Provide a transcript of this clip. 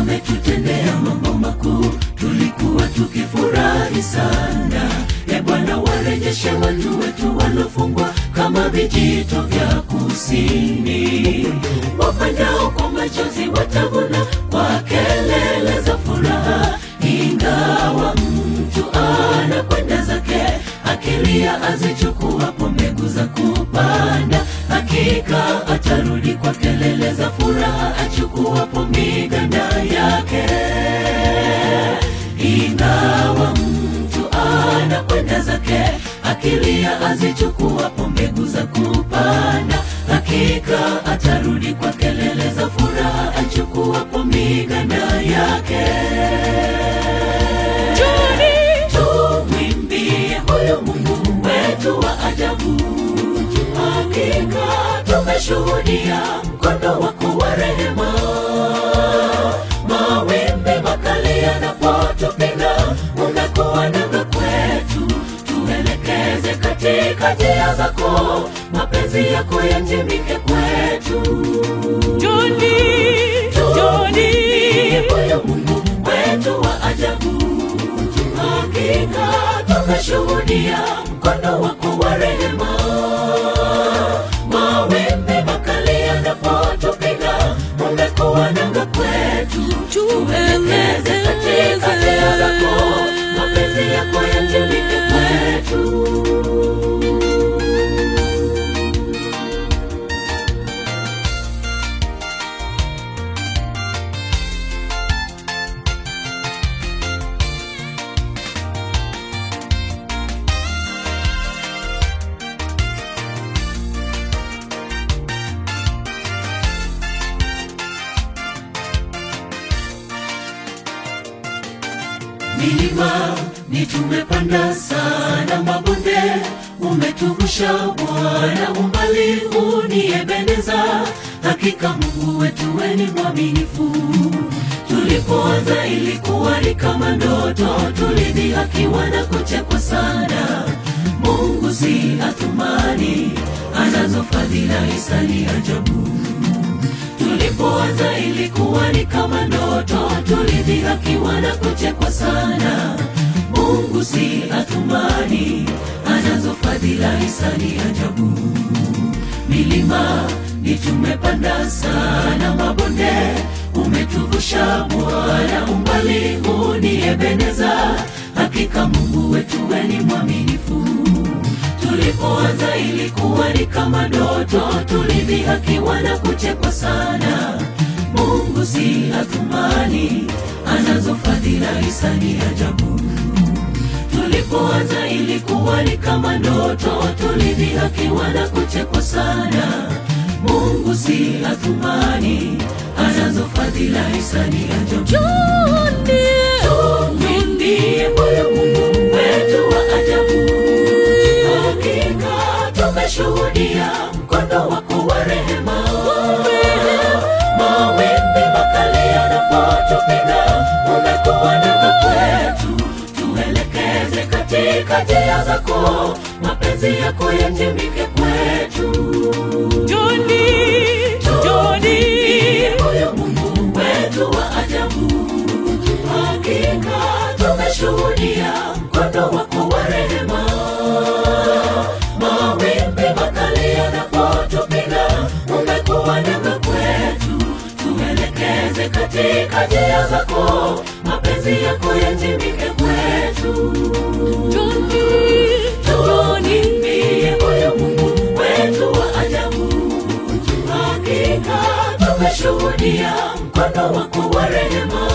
ametutendea mambo makuu, tulikuwa tukifurahi sana. E Bwana, warejeshe watu wetu walofungwa kama vijito vya kusini. Wafanyao kwa machozi watavuna kwa kelele za furaha, ingawa mtu anakwenda zake akilia azichukuapo mbegu za kupanda, hakika atarudi kwa kelele za furaha achukuapo miganda yake. Ingawa mtu anakwenda zake akilia azichukuapo mbegu za kupanda, hakika atarudi kwa kelele za furaha achukuapo miganda yake. Tumwimbie huyu Mungu wetu wa ajabu, hakika tumeshuhudia mkono wako wa rehema. Mawimbi makali yanapotupiga, umekuwa nanga kwetu, tuelekeze katika njia zako, mapenzi yako yatimike kwetu. Joni, Joni, Huyu Mungu wetu wa ajabu, hakika tumeshuhudia mkono wako wa rehema. Mawimbi makali yanapotupiga, umekuwa nanga kwetu, tuelekeze katika njia zako, mapenzi yako yatimike kwetu. milima ni tumepanda sana, mabonde umetuvusha Bwana, umbali huu ni Ebeneza. Hakika Mungu wetu we ni mwaminifu. Tulipoanza ilikuwa ni kama ndoto, tulidhihakiwa na kuchekwa sana. Mungu si atumani, anazo fadhila hisani ajabu tulipoanza ilikuwa ni kama ndoto, tulidhihakiwa na kuchekwa sana. Mungu si atumani, anazo fadhila hisani ajabu. Milima ni tumepanda sana, mabonde umetuvusha Bwana, umbali huu ni Ebeneza. Hakika Mungu wetu we ni mwaminifu tulipoanza ilikuwa ni kama ndoto, tulidhihakiwa na kuchekwa sana. Mungu si atumani, anazo fadhila hisani ajabu. Tulipoanza ilikuwa ni kama ndoto, tulidhihakiwa na kuchekwa sana. Mungu si atumani, anazo fadhila hisani ajabu. Joni, Tumwimbie huyu Mungu wetu wa ajabu. Hakika tumeshuhudia mkono wako wa rehema. Mawimbi makali yanapotupiga, umekuwa nanga kwetu, tuelekeze katika njia zako, mapenzi yako yatimike kwetu. Joni, Joni, Huyu Mungu wetu wa ajabu, hakika tumeshuhudia mkono wako wa rehema. Mawimbi makali yanapotupiga, umekuwa nanga kwetu, tuelekeze katika njia zako, mapenzi yako yatimike kwetu. Joni, Tumwimbie huyu Mungu wetu wa ajabu, hakika tumeshuhudia mkono wako wa rehema.